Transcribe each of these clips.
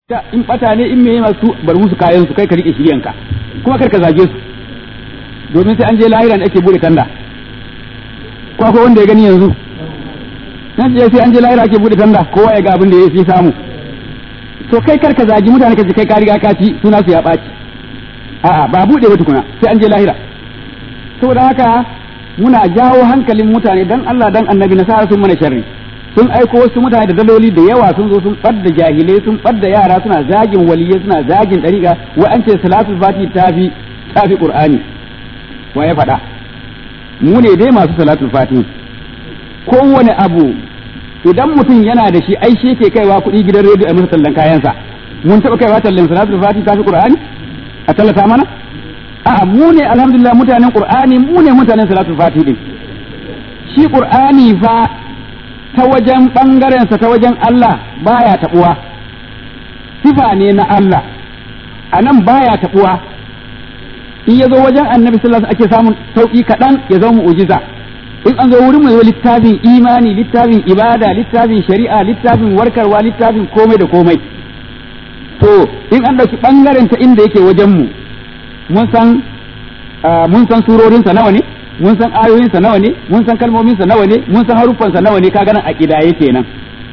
ta in bata ne in meye masu bar musu kayan su kai ka rike shiryanka kuma kar ka zage su domin sai an je lahira ne ake bude tanda ko akwai wanda ya gani yanzu nan je sai an je lahira ake bude tanda kowa ya ga abin da ya samu to kai kar ka zagi mutane ka ji kai ka riga ka ci suna su ya ɓaci a'a ba bude ba tukuna sai an je lahira saboda haka muna jawo hankalin mutane dan Allah dan annabi nasara sun mana sharri sun aiko wasu mutane da daloli da yawa sun zo sun ɓadda jahilai sun ɓadda yara suna zagin waliyai suna zagin ɗariƙa wa an ce salatul fati tafi tafi qur'ani wa ya faɗa mu ne dai masu salatul fati kowane abu idan mutum yana da shi ai shi ke kaiwa kuɗi gidan rediyo a masa tallan kayansa mun taɓa kaiwa tallan salatul fati tafi qur'ani a tallata mana a'a mu ne alhamdulillah mutanen qur'ani mu ne mutanen salatul fati din shi qur'ani fa ta wajen ɓangarensa ta wajen Allah baya taɓuwa sifa ne na Allah a nan baya taɓuwa in ya zo wajen annabi sallallahu ake samun sauƙi kaɗan ya zama mu'ujiza in an zo wurin mai littafin imani littafin ibada littafin shari'a littafin warkarwa littafin komai da komai to in an ɗauki ɓangaren ta inda yake wajen mu mun san mun san surorinsa nawa ne mun san ayoyinsa nawa ne mun san kalmominsa nawa ne mun san haruffansa nawa ne kaga nan a kidaye kenan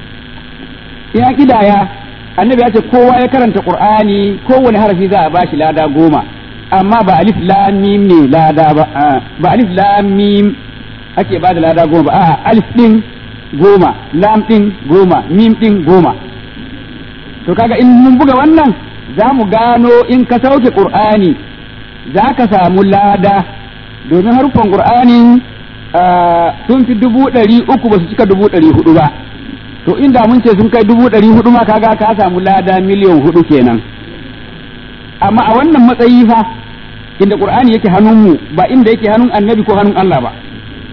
in an kidaya annabi ya ce kowa ya karanta qur'ani kowane harafi za a bashi lada goma amma ba alif lam mim ne lada ba ba alif lam mim ake bada lada goma ba a'a alif din goma lam din goma mim din goma to kaga in mun buga wannan za mu gano in ka sauke qur'ani za ka samu lada domin haruffan qur'anin sun fi dubu ɗari uku ba su cika dubu ɗari hudu ba to inda mun ce sun kai dubu ɗari hudu ma kaga ka samu lada miliyan hudu kenan amma a wannan matsayi fa inda qur'ani yake hannunmu ba inda yake hannun annabi ko hannun Allah ba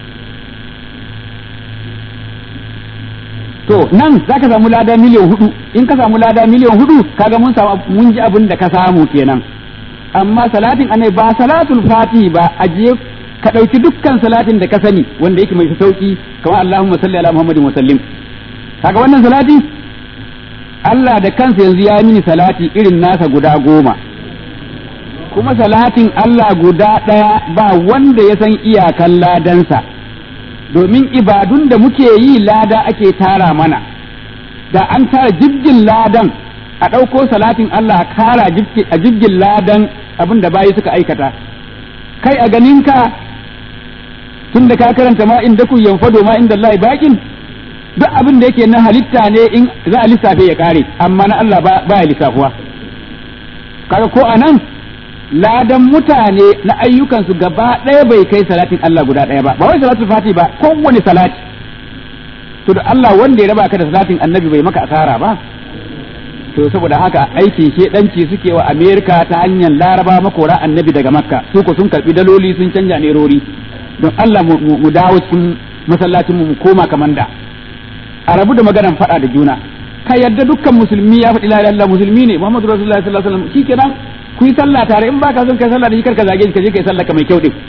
to nan za ka samu lada miliyan hudu in ka samu lada miliyan hudu kaga mun samu mun ji abin da ka samu kenan amma salatin annabi ba salatul fatihi ba aje ka ɗauki dukkan salatin da ka sani wanda yake mai sauki kamar Allahumma salli ala Muhammadin wa sallim kaga wannan salati Allah da kansa yanzu ya mini salati irin nasa guda goma kuma salatin Allah guda ɗaya ba wanda ya san iyakan ladansa domin ibadun da muke yi lada ake tara mana da an tara jibgin ladan a ɗauko salatin Allah kara a jibgin ladan abin da bayi suka aikata kai a ganinka tun da ka karanta ma inda ku yanfado ma inda Allah bakin duk abin da yake na halitta ne in za a lissafe ya kare amma na Allah ba ya lissafuwa kaga ko a nan ladan mutane na ayyukansu gaba ɗaya bai kai salatin Allah guda ɗaya ba ba wai salatul fati ba kowane salati to da Allah wanda ya raba ka da salatin annabi bai maka asara ba to saboda haka aikin shedanci suke wa Amerika ta hanyar laraba makora annabi daga makka su ko sun karbi daloli sun canja nerori don Allah mu dawo cikin masallacin mu koma kaman da a rabu da maganan faɗa da juna ka yadda dukkan musulmi ya faɗi la ilaha musulmi ne Muhammadu Rasulullahi sallallahu alaihi wasallam shikenan ku yi sallah tare in baka son kai sallah da shi karka zage shi ka je kai sallah ka mai kyau din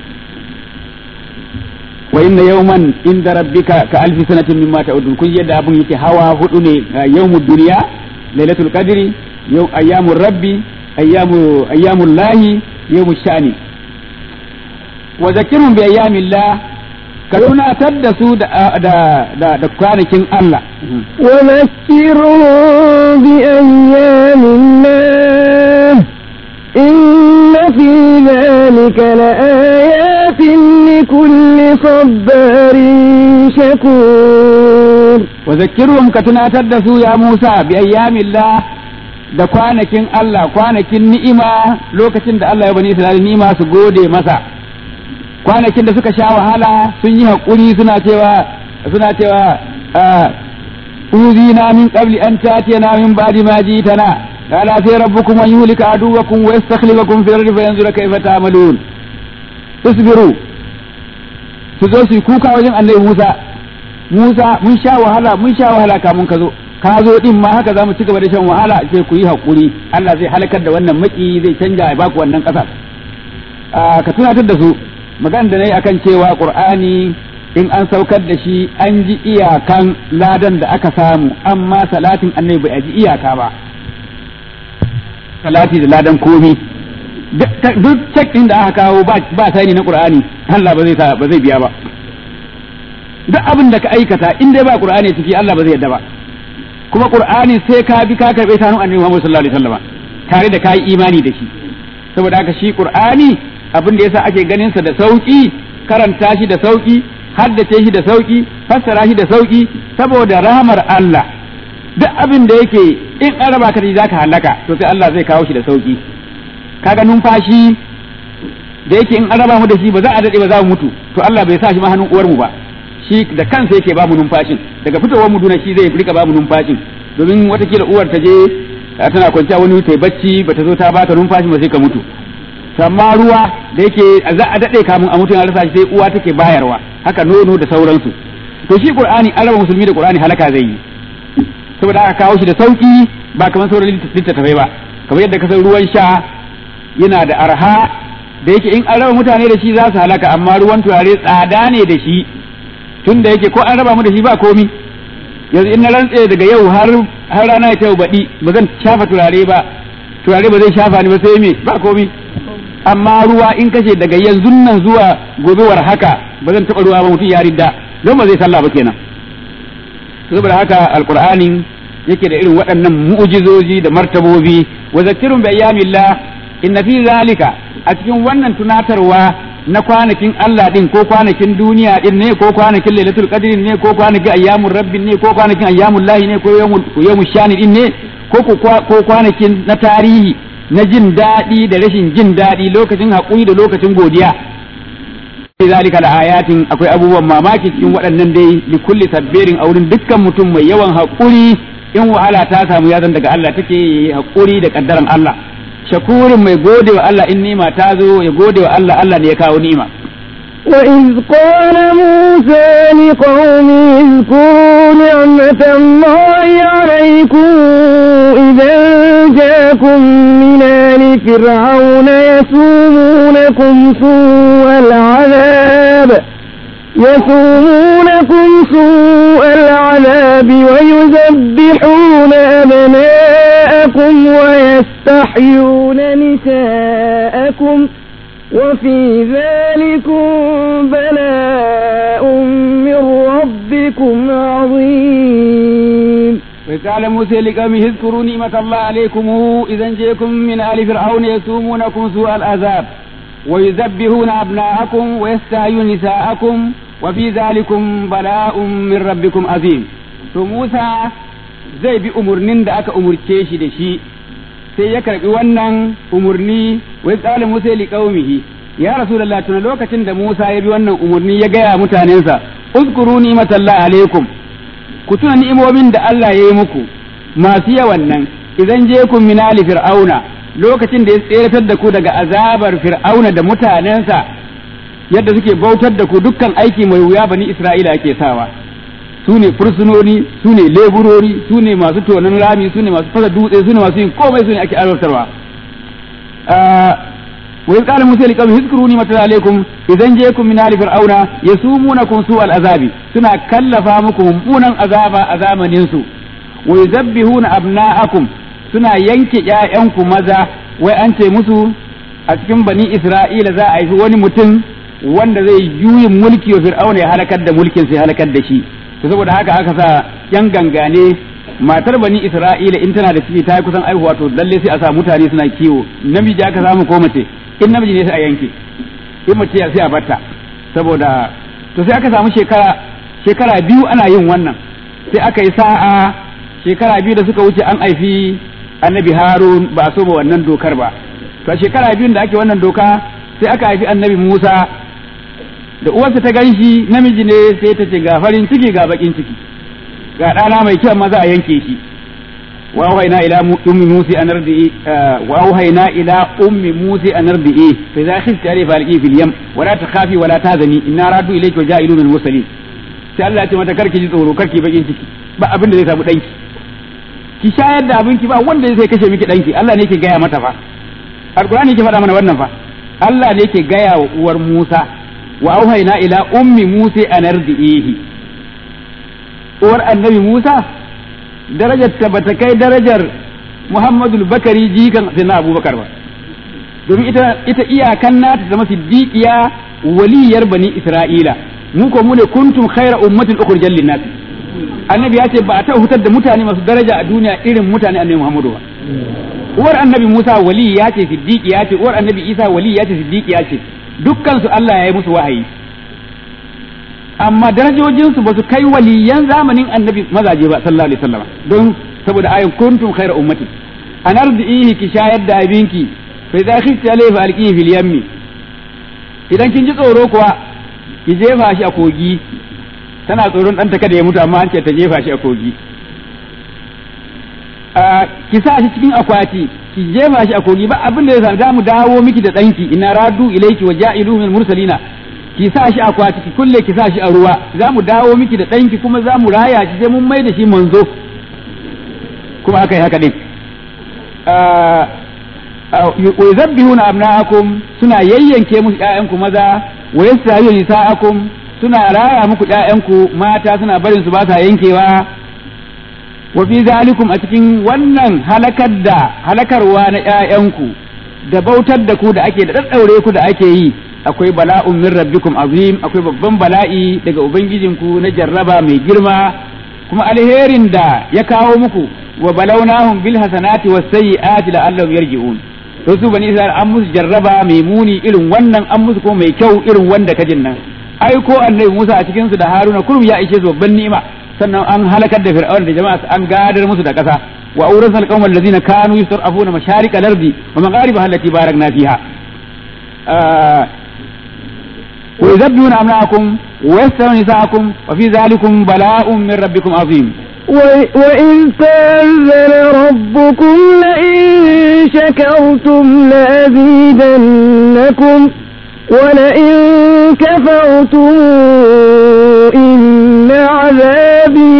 wa inna yawman inda rabbika ka alfi sanatin mimma ta'udun kun yadda abun yake hawa hudu ne yawmud duniya lailatul qadri yau ayyamur rabbi ayyamu ayyamul lahi yawmush shani wa zakirhum bi ayyamillah ka tunatar da su da da da kwanakin Allah wa zakirhum bi ayyamillah inna fi dhalika laayatin likulli sabarin shakur wa zakirhum ka tunatar da su ya Musa bi ayyamillah da kwanakin Allah kwanakin ni'ima lokacin da Allah ya bani Isra'ila ni'ima su gode masa kwanakin da suka sha wahala sun yi haƙuri suna cewa suna cewa uzina min qabli an tatiyana min ba'di ma jitana qala sai rabbukum an yuhlika aduwakum wa yastakhlifakum fil ardi fayanzura kayfa ta'malun isbiru su zo su kuka wajen annabi Musa Musa mun sha wahala mun sha wahala kamun ka zo ka zo din ma haka zamu ci gaba da shan wahala sai ku yi hakuri Allah zai halakar da wannan maki zai canja ya baku wannan ƙasa ka tunatar da su magana da nayi akan cewa Qur'ani in an saukar da shi an ji iyakan ladan da aka samu amma salatin annabi bai ji iyaka ba salati da ladan komi duk cek din da aka kawo ba sani na qur'ani Allah ba zai ba zai biya ba duk abin da ka aikata in dai ba qur'ani ciki Allah ba zai yadda ba kuma qur'ani sai ka bi ka karbe ta hannun annabi Muhammad sallallahu alaihi wasallam tare da kai imani da shi saboda haka shi qur'ani abin da yasa ake ganin sa da sauki karanta shi da sauki haddace shi da sauki fassara shi da sauki saboda rahmar Allah duk abin da yake in an raba ka da zaka halaka to sai Allah zai kawo shi da sauki kaga numfashi da yake in an raba mu da shi ba za a dade ba za mu mutu to Allah bai sa shi ma hannun uwar mu ba shi da kansa yake ba mu numfashin daga fitowar mu duna shi zai rika ba mu numfashin domin watakila uwar ta je tana kwanciya wani ta bacci bata zo ta bata numfashi ba sai ka mutu amma ruwa da yake za a dade kamun a mutu an rasa shi sai uwa take bayarwa haka nono da sauransu to shi qur'ani an raba musulmi da qur'ani halaka zai yi saboda aka kawo shi da sauki ba kamar sauran littattafai ba kamar yadda kasar ruwan sha yana da arha da yake in an raba mutane da shi za su halaka amma ruwan turare tsada ne da shi tun da yake ko an raba mu da shi ba komi yanzu in na rantse daga yau har har rana ta yau baɗi ba zan shafa turare ba turare ba zai shafa ni ba sai me ba komi amma ruwa in kashe daga yanzu nan zuwa gobewar haka ba zan taɓa ruwa ba mutum ya ridda don ba zai sallah ba kenan saboda haka alqur'anin yake da irin waɗannan mu'jizoji da martabobi wa zakirun bi ayyamillah inna fi zalika a cikin wannan tunatarwa na kwanakin Allah din ko kwanakin duniya din ne ko kwanakin lailatul qadrin ne ko kwanakin ayyamur rabbin ne ko kwanakin ayyamul lahi ne ko yawmul shani din ne ko ko kwanakin na tarihi na jin daɗi da rashin jin daɗi lokacin haƙuri da lokacin godiya fi zalika da ayatin akwai abubuwan mamaki cikin waɗannan dai li kulli sabbirin a wurin dukkan mutum mai yawan haƙuri in wahala ta samu ya zan daga Allah take haƙuri da kaddaran Allah shakurin mai gode wa Allah in nima ta zo ya gode wa Allah Allah ne ya kawo nima وإذ قال موسى لقومه اذكروا نعمة الله عليكم إذا جاءكم من آل فرعون يسومونكم سوء العذاب يسومونكم سوء العذاب ويذبحون أبناءكم ويستحيون نساءكم وفي ذلكم بلاء من ربكم عظيم وقال موسى لقومه اذكروا نعمة الله عليكم إذا جئكم من آل فرعون يسومونكم سوء العذاب ويذبحون أبناءكم ويستحيون نساءكم وفي ذلكم بلاء من ربكم عظيم to Musa zai bi umurnin da aka umurce shi da shi sai ya karbi wannan umurni wai tsala Musa li qaumihi ya rasulullah tuna lokacin da Musa ya bi wannan umurni ya gaya mutanensa uzkuru ni'matallahi alaikum ku tuna ni'imomin da Allah ya yi muku masu yawan nan idan je kun min ali fir'auna lokacin da ya tseratar da ku daga azabar fir'auna da mutanensa yadda suke bautar da ku dukkan aiki mai wuya bani Isra'ila ake sawa su ne fursunoni su ne leburori su ne masu tonon rami su ne masu fasa dutse su ne masu yin komai su ne ake azabtarwa wa iz qala musa liqawmi hizkuruni mata alaikum idan jaykum min ali fir'auna yasumunakum su azabi suna kallafa muku mummunan azaba a zamanin su wa yuzabbihuna abna'akum suna yanke ƴaƴanku maza wai an ce musu a cikin bani isra'ila za a yi wani mutum wanda zai juyin mulki wa fir'auna ya halakar da mulkin sai halakar da shi to saboda haka aka sa yan gangane matar bani isra'ila in tana da ciki ta yi kusan aihuwa to lalle sai a sa mutane suna kiwo namiji aka samu ko mace in namiji ne sai a yanke in mace sai a batta saboda to sai aka samu shekara shekara biyu ana yin wannan sai aka yi sa'a shekara biyu da suka wuce an aifi annabi harun ba a so ba wannan dokar ba to shekara biyun da ake wannan doka sai aka haifi annabi musa da uwarsa ta gan shi namiji ne sai ta ce ga farin ciki ga bakin ciki ga ɗana mai kyau maza a yanke shi wa auhayna ila ummi musa an ardi'i wa auhayna ila ummi musa an ardi'i fa idza khifti alayhi falqi fil yam wa la takhafi wa la tahzani inna radu ilayki wa ja'ilu min mursalin sai Allah ya ce mata karki ji tsoro karki bakin ciki ba abin da zai samu danki ki shayar da abinki ba wanda zai kashe miki danki Allah ne yake gaya mata fa alqur'ani yake faɗa mana wannan fa Allah ne yake gaya wa uwar Musa wa auhayna ila ummi Musa an ardihi uwar annabi Musa darajar ta bata kai darajar Muhammadu Bakari jikan sai na Abubakar ba domin ita ita iyakan nata zama siddiqiya waliyar bani Isra'ila mu ko mu ne kuntum khaira ummatin ukhrijal linnas annabi ya ce ba a taɓa hutar da mutane masu daraja a duniya irin mutane annabi Muhammadu ba uwar annabi Musa wali ya ce siddiqi ya ce uwar annabi Isa wali ya ce siddiqi ya ce dukkan su Allah ya yi musu wahayi amma darajojin su basu kai waliyan zamanin annabi mazaje ba sallallahu alaihi wasallam don saboda ayin kuntum khayra ummati an ardihi ki shayar da abinki fa idza khifti alayhi fa alqihi fil yammi idan kin ji tsoro kuwa ki jefa shi a kogi tana tsoron ɗanta kada ya mutu amma an ce ta jefa shi a kogi ki sa shi cikin akwati ki jefa shi a kogi ba abin da ya za mu dawo miki da ɗanki ina radu ilaiki wa ja'ilu min mursalina ki sa shi a akwati ki kulle ki sa shi a ruwa za mu dawo miki da ɗanki kuma za mu raya shi sai mun mai da shi manzo kuma aka yi haka din wa yuzabbihuna abna'akum suna yayyanke musu ƴaƴanku maza wa yastahiyu nisa'akum suna raya muku ƴaƴanku mata suna barin su ba sa yankewa wa fi zalikum a cikin wannan halakar da halakarwa na ƴaƴanku da bautar da ku da ake da daddaure ku da ake yi akwai bala'un min rabbikum azim akwai babban bala'i daga ubangijinku na jarraba mai girma kuma alherin da ya kawo muku wa balawnahum bil hasanati was sayyiati la'allahum yarji'un to su bani isra'il an musu jarraba mai muni irin wannan an musu kuma mai kyau irin wanda kajin nan ai ko annabi Musa a cikin su da Haruna kurum ya ishe su babban ni'ima sannan an halakar da fir'aun da jama'a an gadar musu da ƙasa wa awrasna alqawma allazina kanu yusrafuna masharika al-ardi wa magharibaha allati barakna fiha wa yuzabbihuna amnaakum wa yastaruna nisaakum wa fi dhalikum bala'un min rabbikum azim وإذ تأذن ربكم لئن شكرتم لأزيدنكم ولئن كفرتم إن عذابي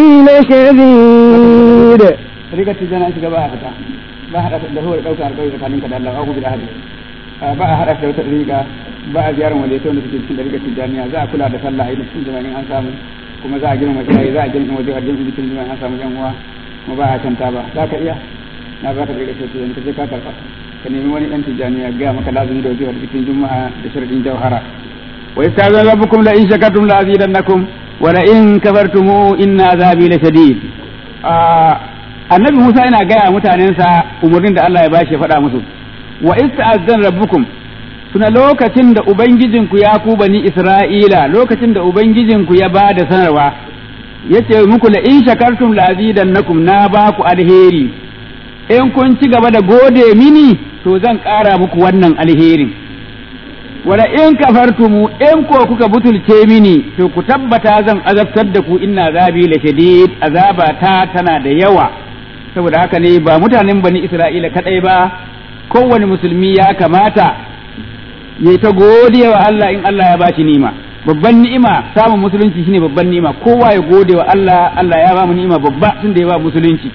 لشديد rigar tijjana shiga ba a fita ba a haɗa da huwar ɗaukar alƙawari tsakanin ka da Allah aku bil ahadi ba a haɗa da wata riga ba a ziyarar wanda yake wanda suke cikin rigar tijjaniya za a kula da sallah a yi cikin jama'a an samu kuma za a girma iyaye za a girma waje a girma cikin jama'a an samu yan uwa kuma ba a canta ba za ka iya na ba ka da rigar tijjaniya ka je ka karɓa ka nemi wani ɗan tijjaniya ga maka lazumi da waje cikin juma'a da sharadin jauhara wa yastazan rabbukum la in shakartum la azidannakum wa la in kafartum inna azabi la shadid annabi Musa yana gaya mutanensa umarnin da Allah ya bashi ya faɗa musu wa ista'azzan rabbukum suna lokacin da ubangijinku ya ku bani Isra'ila lokacin da ubangijinku ya ba da sanarwa yace muku la in shakartum la azidannakum na ba ku alheri in kun ci gaba da gode mini to zan ƙara muku wannan alherin wala in kafartumu in ko kuka butulce mini to ku tabbata zan azabtar da ku inna azabi la shadid azaba ta tana da yawa saboda haka ne ba mutanen bani isra'ila kadai ba kowane musulmi ya kamata ya ta gode wa Allah in Allah ya bashi ni'ima babban ni'ima samun musulunci shine babban ni'ima kowa ya gode wa Allah Allah ya ba mu ni'ima babba tunda ya ba musulunci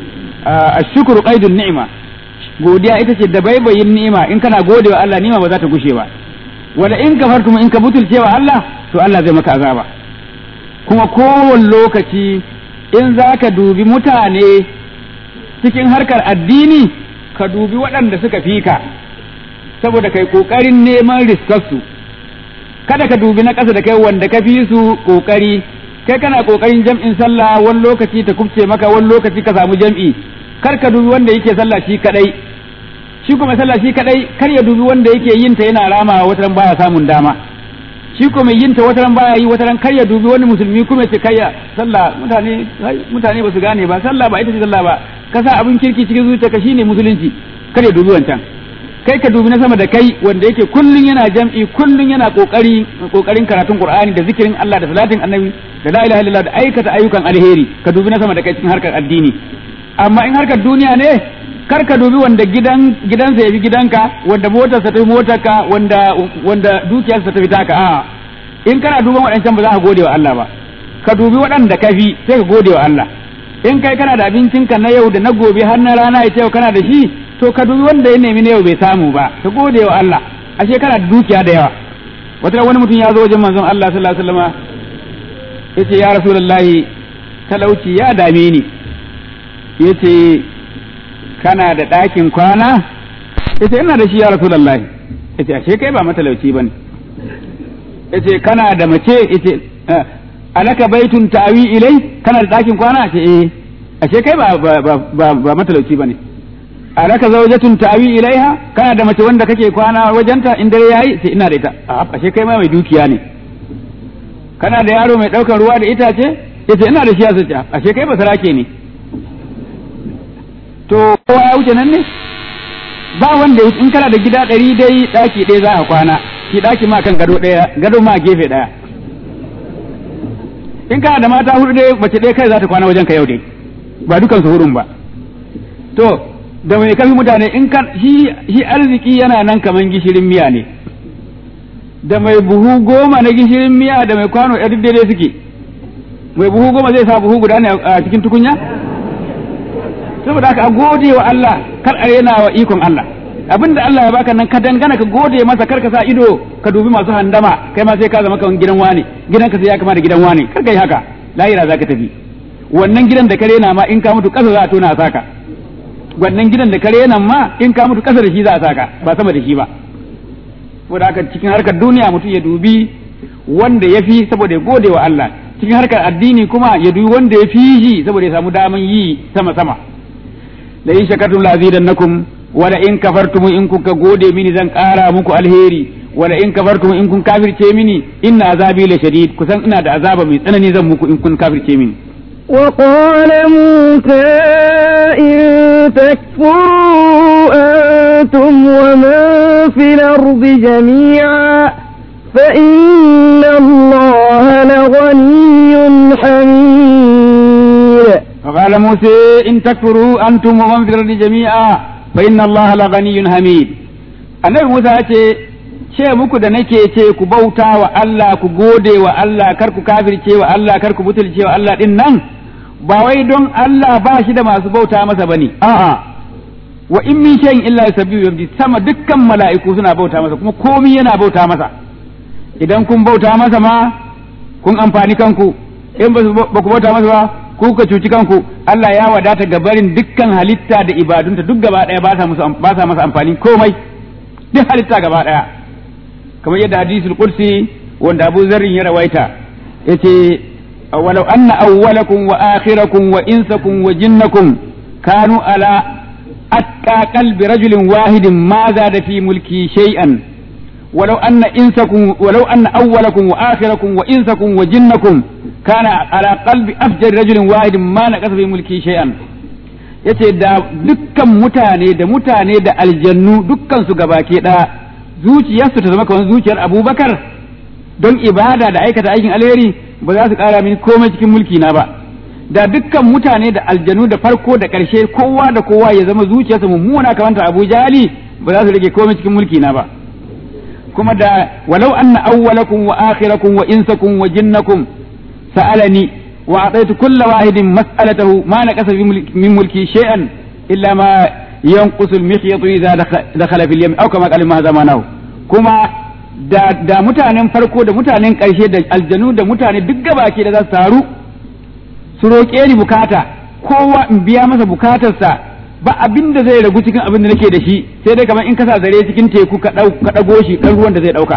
ashkuru qaidun ni'ima godiya ita ce da baibayin ni'ima in kana gode wa Allah ni'ima ba za ta gushe ba wala in kafartum in ka butulce wa Allah to Allah zai maka azaba kuma kowane lokaci in za ka dubi mutane cikin harkar addini ka dubi waɗanda suka fi ka saboda kai ƙoƙarin neman riskarsu kada ka dubi na ƙasa da kai wanda ka fi su ƙoƙari kai kana ƙoƙarin jam'in sallah wani lokaci ta kubce maka wani lokaci ka samu jam'i kar ka dubi wanda yake sallah shi kadai shi kuma sallah shi kadai kar ya dubi wanda yake yin ta yana rama wataran baya samun dama shi kuma yin ta wataran baya yi wataran kar ya dubi wani musulmi kuma ce kai sallah mutane mutane ba su gane ba sallah ba ita ce sallah ba ka sa abin kirki cikin zuciyarka shine musulunci kar ya dubi wancan kai ka dubi na sama da kai wanda yake kullun yana jam'i kullun yana kokari kokarin karatun qur'ani da zikirin Allah da salatin annabi da la ilaha illallah da aikata ayyukan alheri ka dubi na sama da kai cikin harkar addini amma in harkar duniya ne kar ka dubi wanda gidan gidansa yafi gidanka wanda motarsa ta fi motarka wanda wanda dukiyarsa ta fi taka a in kana duban waɗancan ba za ka gode wa Allah ba ka dubi waɗanda ka fi sai ka gode wa Allah in kai kana da abincinka na yau da na gobe har na rana ya ce kana da shi to ka dubi wanda ya nemi na yau bai samu ba ka gode wa Allah ashe kana da dukiya da yawa wata wani mutum ya zo wajen manzon Allah sallallahu alaihi wasallam yace ya rasulullahi talauci ya dame ni yace kana da ɗakin kwana yace ina da shi ya rasulullahi yace ashe kai ba matalauci bane yace kana da mace yace alaka baitun ta'wi ilai kana da ɗakin kwana ce eh ashe kai ba ba ba, ba matalauci bane alaka zawjatun ta'wi ilaiha kana da mace wanda kake kwana wajenta in dare yayi sai ina da ita a ashe kai ma mai dukiya ne kana da yaro mai ɗaukar ruwa da itace yace ina da shi a sace ashe kai ba sarake ne to kowa ya wuce nan ne ba wanda in kana da gida ɗari dai ɗaki ɗaya za a kwana ki ɗaki ma kan gado ɗaya gado ma gefe ɗaya in kana da mata hudu dai mace ɗaya kai za ta kwana wajen ka yau dai ba dukan su hurun ba to da mai kafi mutane in kan shi shi arziki yana nan kaman gishirin miya ne da mai buhu goma na gishirin miya da mai kwano ɗaya duk daidai suke mai buhu goma zai sa buhu guda ne a cikin tukunya saboda haka a gode wa Allah kar a rena wa ikon Allah abinda Allah ya baka nan ka dangana ka gode masa kar ka sa ido ka dubi masu handama kai ma sai ka zama kaman gidan wani gidan ka sai ya kama da gidan wani kar ka yi haka lahira zaka tafi wannan gidan da ka rena ma in ka mutu kasa za a tona a saka wannan gidan da ka rena ma in ka mutu kasa da shi za a saka ba sama da shi ba saboda haka cikin harkar duniya mutum ya dubi wanda ya fi saboda ya gode wa Allah cikin harkar addini kuma ya dubi wanda ya fi shi saboda ya samu daman yi sama sama la in shakartum la azidannakum wala in kafartum in kuka gode mini zan ƙara muku alheri wala in kafartum in kun kafirce mini inna azabi la shadid kusan ina da azaba mai tsanani zan muku in kun kafirce mini وقال موسى إن تكفروا أنتم ومن في الأرض جميعا فإن الله لغني حميد فقال موسى إن تكفروا أنتم ومن في الأرض جميعا فإن الله لغني حميد annabi Musa ya ce ce muku da nake ce ku bauta wa Allah ku gode wa Allah kar ku kafirce wa Allah kar ku butulce wa Allah din nan ba wai don Allah ba shi da masu bauta masa bane a'a wa in min shay'in illa yusabbihu yamdi sama dukkan mala'iku suna bauta masa kuma komai yana bauta masa idan kun bauta masa ma kun amfani kanku in ba ku bauta masa ba ku ka cuci kanku Allah ya wadata gabarin dukkan halitta da ibadunta duk gaba daya ba sa musu ba sa masa amfani komai duk halitta gaba daya kamar yadda hadisul qudsi wanda Abu Zarrin ya rawaita yace walau anna awwalakum wa akhirakum wa insakum wa jinnakum kanu ala atqa qalbi rajulin wahidin ma zada fi mulki shay'an ولو أن إنسكم ولو أن أولكم وآخركم وإنسكم وجنكم كان على قلب أفجر رجل واحد ما نقص في ملكي شيئا yace da dukkan mutane da mutane da aljannu dukkan su gabaki ɗaya zuciyarsu ta zama kamar zuciyar abubakar don ibada da aikata aikin alheri ba za su ƙara mini komai cikin mulki na ba da dukkan mutane da aljanu da farko da ƙarshe kowa da kowa ya zama zuciyarsa mummuna kamar ta abu jali ba za su rage komai cikin mulki na ba kuma da walau anna awwalakum wa akhirakum wa insakum wa jinnakum sa'alani wa ataitu kulla wahidin mas'alatahu ma naqasa min mulki shay'an illa ma yanqusu al-mikhyatu idha dakhala fil yam aw kama qala ma zamanahu kuma da da mutanen farko da mutanen karshe da aljanu da mutane duk gabaki da za su taru su roƙe ni bukata kowa in biya masa bukatarsa ba abin da zai ragu cikin abin da nake da shi sai dai kamar in ka sa zare cikin teku ka ɗago shi ɗan ruwan da zai ɗauka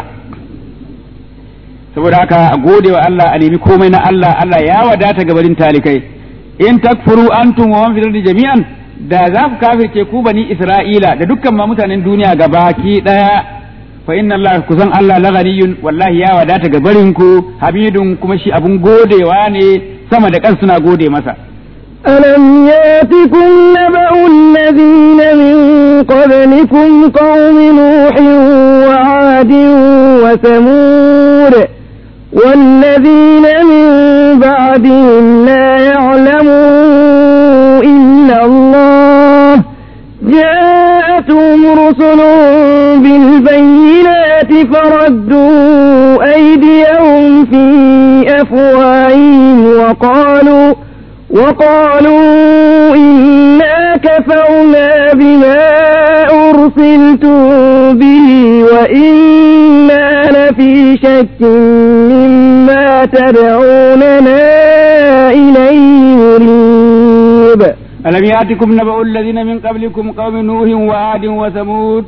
saboda haka a gode wa Allah a nemi komai na Allah Allah ya wadata gabarin talikai in takfuru antum wa man fil jami'an da za ku kafirce ku bani Isra'ila da dukkan ma mutanen duniya gabaki daya fa inna Allah kusan Allah laghaniyun wallahi ya wadata gabarin ku habidun kuma shi abun godewa ne sama da kan suna gode masa ألم ياتكم نبأ الذين من قبلكم قوم نوح وعاد وثمود والذين من بعدهم لا يعلمون إلا الله جاءتهم رسل بالبينات فردوا أيديهم في أفواههم وقالوا وقالوا إنا كفرنا بما أرسلتم به وإنا لفي شك مما تدعوننا إليه مريب ألم ألم يأتكم نبأ الذين من قبلكم قوم نوح وعاد وثمود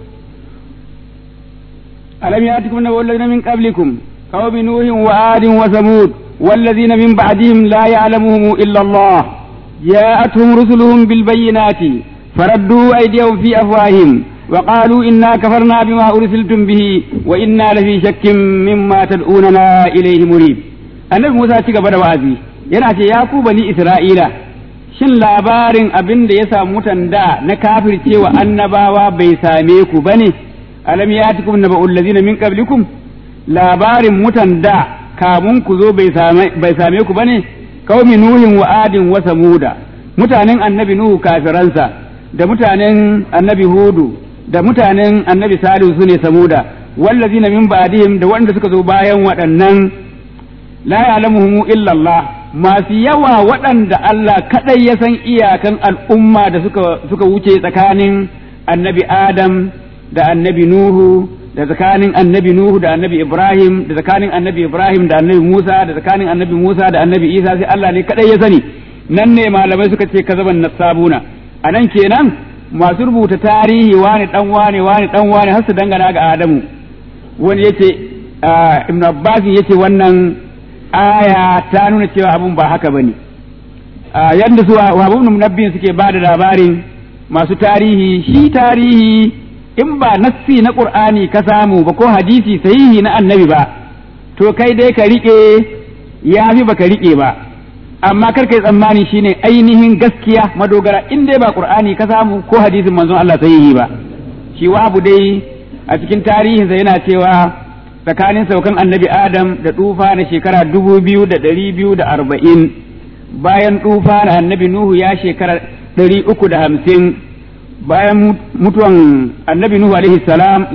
ألم يأتكم نبأ الذين من قبلكم قوم نوح وعاد وثمود والذين من بعدهم لا يعلمهم إلا الله جاءتهم رسلهم بالبينات فردوا أيديهم في أفواههم وقالوا إنا كفرنا بما أرسلتم به وإنا لفي شك مما تدعوننا إليه مريب النبي موسى تيجا بدا وعزي yana ce ya ku bani Isra'ila shin labarin abin da ya samu mutan da na kafircewa annabawa bai same ku bane alam yatikum naba'ul ladzina min qablikum labarin mutan da kamun ku zo bai same ku bane qaumi nuhin wa adin wa samuda mutanen annabi nuhu kafiransa da mutanen annabi hudu da mutanen annabi salihu sune samuda wallazina min ba'dihim da wanda suka zo bayan waɗannan la ya'lamuhum illa Allah masu yawa waɗanda Allah kadai ya san iyakan al'umma da suka suka wuce tsakanin annabi Adam da annabi Nuhu da tsakanin annabi Nuhu da annabi Ibrahim da tsakanin annabi Ibrahim da annabi Musa da tsakanin annabi Musa da annabi Isa sai Allah ne kadai ya sani nan ne malamai suka ce kazaban nasabuna a nan kenan masu rubuta tarihi wani dan wani wani dan wani har su dangana ga Adamu wani yace Ibn Abbas yace wannan aya ta nuna cewa abun ba haka bane yadda su Wahab ibn Munabbih suke ba da labarin masu tarihi shi tarihi in ba nassi na Qur'ani ka samu ba ko hadisi sahihi na annabi ba to kai dai ka rike ya fi baka rike ba amma kar kai tsammani shine ainihin gaskiya madogara in dai ba Qur'ani ka samu ko hadisin manzon Allah sahihi ba shi Wahab dai a cikin tarihinsa yana cewa tsakanin saukan annabi Adam da tufa na shekara dubu biyu da ɗari biyu da arba'in bayan tufa na annabi Nuhu ya shekara ɗari uku da hamsin bayan mutuwan annabi Nuhu alaihi salam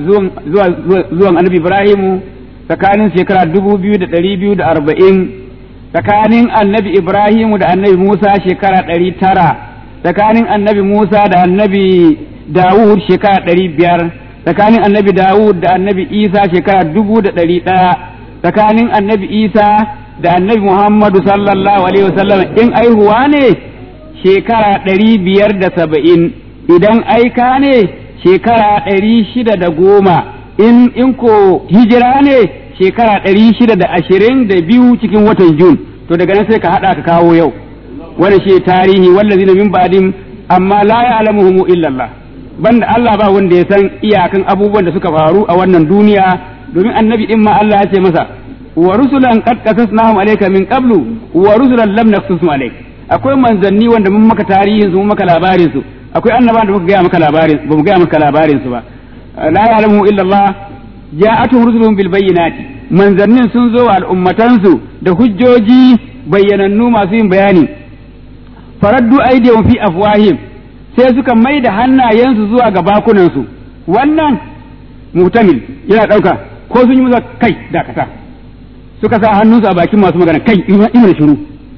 zuwan annabi Ibrahimu tsakanin shekara dubu biyu da ɗari biyu da arba'in tsakanin annabi Ibrahimu da annabi Musa shekara ɗari tara tsakanin annabi Musa da annabi Dawud shekara ɗari biyar tsakanin annabi Dawud da annabi Isa shekara dubu da ɗari ɗaya tsakanin annabi Isa da annabi Muhammadu sallallahu alaihi wasallam in aihuwa ne shekara ɗari biyar da saba'in idan aika ne shekara ɗari shida da goma in in ko hijira ne shekara ɗari shida da ashirin da biyu cikin watan Jun to daga nan sai ka haɗa ka kawo yau wani shi tarihi wallazina min ba'dim amma la ya'lamuhum illa Allah banda Allah ba wanda ya san iyakan abubuwan da suka faru a wannan duniya domin annabi din ma Allah ya ce masa wa rusulan qad qasasnahum alayka min qablu wa rusulan lam naqsusum alayk akwai manzanni wanda mun maka tarihin su mun maka labarin su akwai annabawan da muka gaya maka labarin ba mu gaya maka labarin su ba la ya'lamu illa Allah ja'atuhum rusuluhum bil bayyinati manzannin sun zo wa al'ummatansu da hujjoji bayyanannu masu yin bayani faraddu aydihum fi afwahim sai suka mai da hannayensu zuwa ga bakunansu wannan mutamil yana ɗauka ko sun yi musa kai dakata suka sa hannunsu a bakin masu magana kai ina da shiru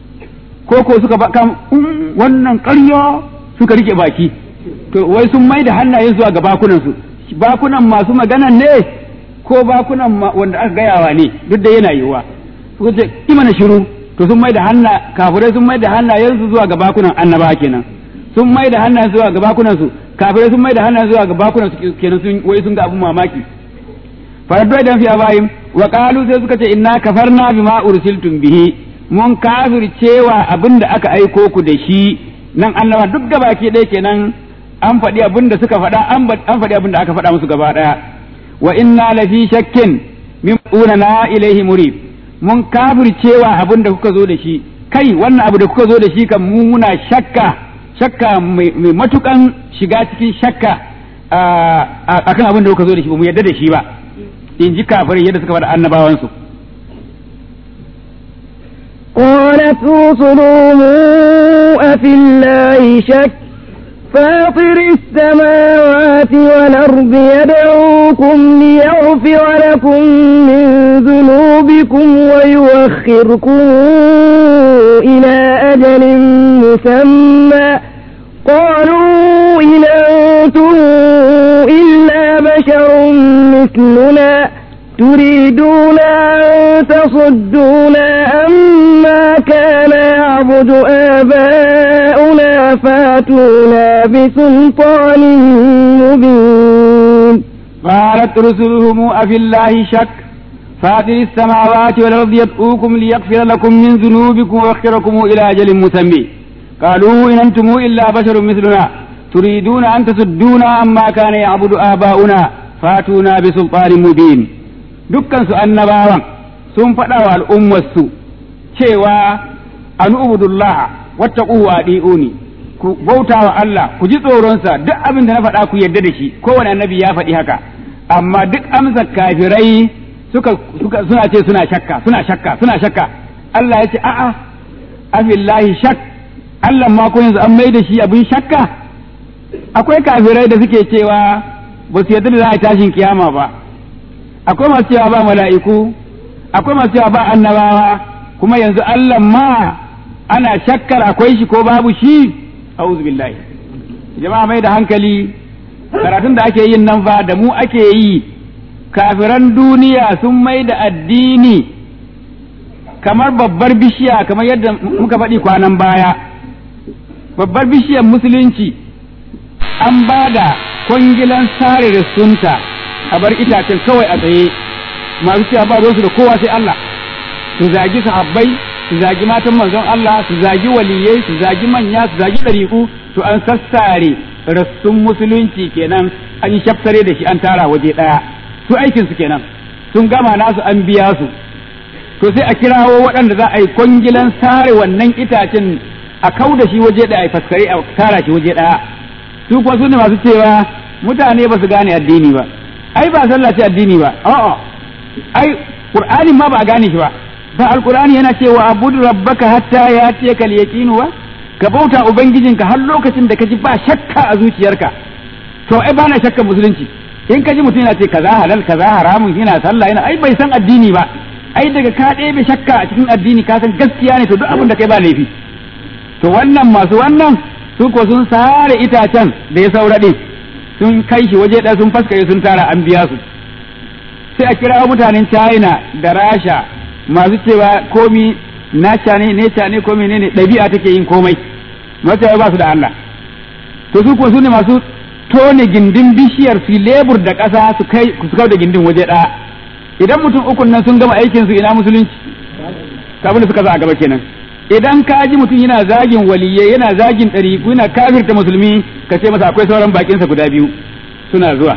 ko ko suka ba kam wannan ƙarya suka rike baki to wai sun mai da hannayen zuwa ga bakunansu bakunan masu maganan ne ko bakunan wanda aka gayawa ne duk da yana yiwuwa suka ce ima na shiru to sun mai da hanna kafirai sun mai da hannayensu zuwa ga bakunan annaba kenan sun mai da hannayen zuwa ga bakunan su kafirai sun mai da hannayen zuwa ga bakunan su kenan sun wai sun ga abun mamaki faraddu idan fi abayim wa qalu sai suka ce inna kafarna bima ursiltum bihi mun kafir cewa abin da aka aiko ku da shi nan annaba duk gabaki ɗaya kenan an faɗi abin da suka faɗa an faɗi abin da aka faɗa musu gaba ɗaya wa inna lafi shakkin min na ilaihi murib mun kafir cewa abin da kuka zo da shi kai wannan abu da kuka zo da shi kan mu muna shakka shakka mai matukan shiga cikin shakka a kan abin da kuka zo da shi ba mu yarda da shi ba in ji kafirai yadda suka faɗa annabawansu قالت رسلهم أفي الله شك فاطر السماوات والأرض يدعوكم ليغفر لكم من ذنوبكم ويوخركم إلى أجل مسمى قالوا إن أنتم إلا بشر مثلنا تريدون أن تصدونا عما كان يعبد آباؤنا فاتونا بسلطان مبين قالت رسلهم أفي الله شك فاطر السماوات والأرض يدعوكم ليغفر لكم من ذنوبكم ويغفركم إلى أجل مسمى قالوا إن أنتم إلا بشر مثلنا تريدون أن تصدونا عما كان يعبد آباؤنا فاتونا بسلطان مبين dukkan su annabawan sun faɗa wa al'ummarsu cewa an ubudullah wattaquhu wa adi'uni ku bauta wa Allah ku ji tsoronsa duk abin da na faɗa ku yarda da shi kowane annabi ya faɗi haka amma duk amsa kafirai suka, suka suna ce suna shakka suna shakka suna shakka Allah ya ce a'a afillahi shak Allah ma ko yanzu an mai da shi abin shakka akwai kafirai da suke cewa ba su yarda da za a tashin kiyama ba akwai masu cewa ba mala'iku akwai masu cewa ba annabawa kuma yanzu Allah ma ana shakkar akwai shi ko babu shi a'udhu billahi jama'a mai da hankali karatun da ake yin nan fa da mu ake yi kafiran duniya sun mai da addini kamar babbar bishiya kamar yadda muka faɗi kwanan baya babbar bishiyar musulunci an ba da kwangilan sare da sunta a bar itacen kawai a tsaye masu cewa ba ruwansu da kowa sai Allah su zagi sahabbai su zagi matan manzon Allah su zagi waliyai su zagi manya su zagi ɗariƙu to an sassare rassun musulunci kenan an yi shaftare da shi an tara waje ɗaya su aikin su kenan sun gama nasu an biya su to sai a kirawo waɗanda za a yi kwangilan sare wannan itacen a kau da shi waje ɗaya a faskare a tara shi waje ɗaya su kuma su ne masu cewa mutane ba su gane addini ba ai ba sallah ce addini ba a'a ai qur'anin ma ba a gane shi ba ba alqur'ani yana cewa abudu rabbaka hatta yatiyaka al-yaqinu ba ka bauta ubangijinka har lokacin da kaji ba shakka a zuciyarka to ai ba na shakkan musulunci in kaji mutum yana ce kaza halal kaza haramun yana sallah yana ai bai san addini ba ai daga ka ɗebe shakka a cikin addini ka san gaskiya ne to duk abin da kai ba laifi to wannan masu wannan su ko sun sare itacen da ya saura ɗin sun kai shi waje ɗaya sun faskare sun tara an biya su sai a kira mutanen china da rasha masu cewa komi nacha ne neca ne komi ne ɗabi'a take yin komai masu ba su da Allah to su ko su ne masu tone gindin bishiyar su lebur da ƙasa su kai su kau da gindin waje ɗaya idan mutum ukun nan sun gama aikin su ina musulunci kabin da suka za a gaba kenan idan ka ji mutum yana zagin waliyai yana zagin ɗariƙu yana kafirta musulmi ka ce masa akwai sauran bakinsa guda biyu suna zuwa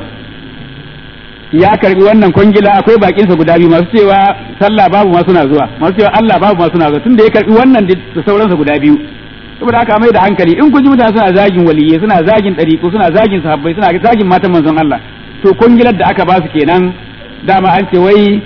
ya karbi wannan kwangila akwai bakinsa guda biyu masu cewa sallah babu ma suna zuwa masu cewa Allah babu ma suna zuwa tunda ya karbi wannan da sauransa guda biyu saboda haka mai da hankali in kun ji mutane suna zagin waliyai suna zagin ɗariƙu suna zagin sahabbai suna zagin matan manzon Allah to kwangilar da aka ba su kenan dama an ce wai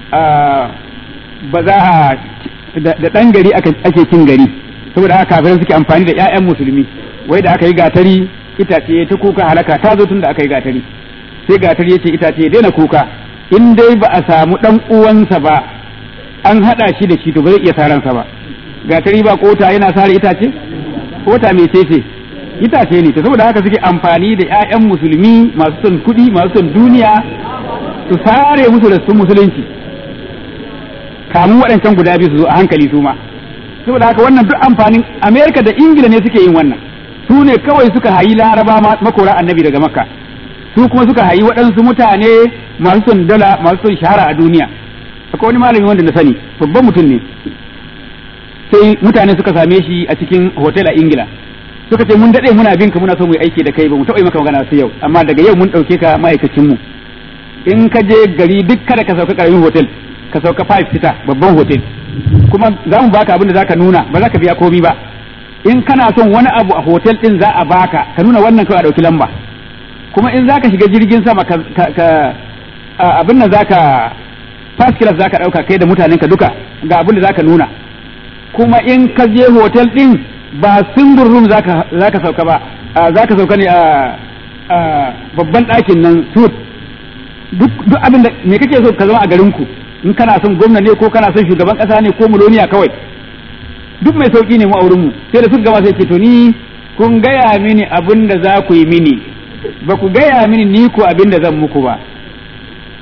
ba za a da ɗan gari ake cin gari saboda haka kafirai suke amfani da 'ya'yan musulmi wai da aka yi gatari itace ta kuka halaka ta zo tun da aka yi gatari sai gatari ya ce itace ya daina kuka in dai ba a samu ɗan uwansa ba an haɗa shi da shi to ba zai iya saransa ba gatari ba kota yana sare itace kota mai ce itace ne to saboda haka suke amfani da 'ya'yan musulmi masu son kuɗi masu son duniya su sare musu da sun musulunci kamun waɗancan guda biyu su zo a hankali su ma saboda haka wannan duk amfanin amerika da ingila ne suke yin wannan su ne kawai suka hayi laraba makora annabi daga makka su kuma suka hayi waɗansu mutane masu son dala masu son shahara a duniya akwai wani malami wanda na sani babban mutum ne sai mutane suka same shi a cikin hotel a ingila suka ce mun daɗe muna bin ka muna so mu yi aiki da kai ba mu taɓa yi maka magana sai yau amma daga yau mun ɗauke ka ma'aikacin mu in ka je gari duk kada ka sauka ƙaramin hotel ka sauka five star babban hotel kuma za mu baka abin da zaka nuna ba za ka biya komi ba in kana son wani abu a hotel din za a baka ka nuna wannan kawai a dauki lamba kuma in zaka shiga jirgin sama ka, ka abin nan zaka first class zaka dauka kai da mutanen ka duka ga abin da zaka nuna kuma in ka je hotel din ba single room zaka zaka sauka ba zaka sauka ne a babban ɗakin nan suit duk duk abin da me kake so ka zama a garin ku in kana son gwamna ne ko kana son shugaban kasa ne ko miloniya kawai duk mai sauki ne mu a wurin mu sai da suka gama sai ce to ni kun gaya mini abin da za ku yi mini ba ku gaya mini ni ku abin da zan muku ba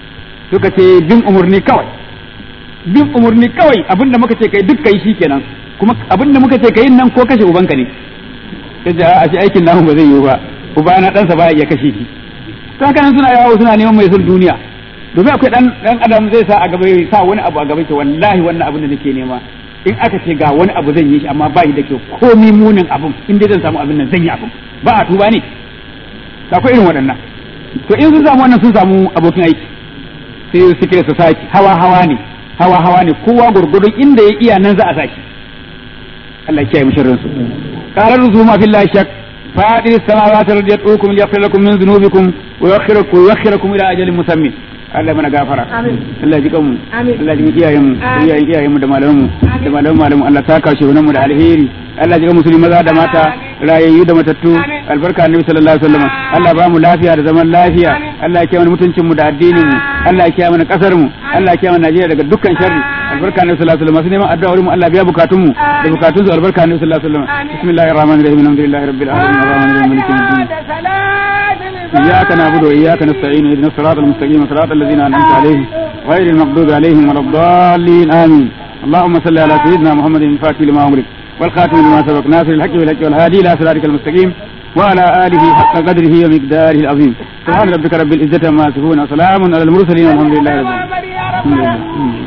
suka ce bin umurni kawai bin umurni kawai abinda muka ce kai duk kai shikenan kuma abinda muka ce kai nan ko kashe ubanka ne sai a shi aikin namu ba zai yiwu ba uba na ɗansa ba ya kashe shi to haka nan suna yawo suna neman mai son duniya domin akwai dan dan adam zai sa a gaba sa wani abu a gaba ce wallahi wannan abin da nake nema in aka ce ga wani abu zan yi shi amma ba shi da kyau komi munin abin in dai zan samu abin nan zan yi abin ba a tuba ne akwai irin waɗannan to in sun samu wannan sun samu abokin aiki sai suke society hawa hawa ne hawa hawa ne kowa gurgurdun inda ya iya nan za a saki Allah ya kiyaye mu sharrin su qarar ruzuma fillahi shak fa'idis samawati radiyatukum liyaghfir lakum min dhunubikum wa yuakhirukum yuakhirukum ila ajalin musammin Allah mana gafara Allah ji kanmu Allah ji iyayen mu iyayen iyayen mu da malaman mu da malaman malamu Allah ta kashe mu da alheri Allah ji musulmi maza da mata rayayyu da matattu albarka annabi sallallahu alaihi wasallam Allah ba mu lafiya da zaman lafiya Allah ya kiyaye mutuncin mu da addinin mu Allah ya kiyaye mana kasar mu Allah ya kiyaye Najeriya daga dukkan sharri albarka annabi sallallahu alaihi wasallam masu neman addu'a wurin mu Allah biya bukatun mu da bukatun su albarka annabi sallallahu alaihi wasallam bismillahir rahmanir rahim alhamdulillahi rabbil alamin arrahmanir rahim maliki yawmiddin إياك نعبد وإياك نستعين اهدنا الصراط المستقيم صراط الذين أنعمت عليهم غير المغضوب عليهم ولا الضالين آمين اللهم صل على سيدنا محمد الفاتح لما أمرك والخاتم لما سبق ناصر الحق بالحق والهادي إلى صراطك المستقيم وعلى آله حق قدره ومقداره العظيم سبحان ربك رب العزة عما يصفون وسلام على المرسلين والحمد لله رب العالمين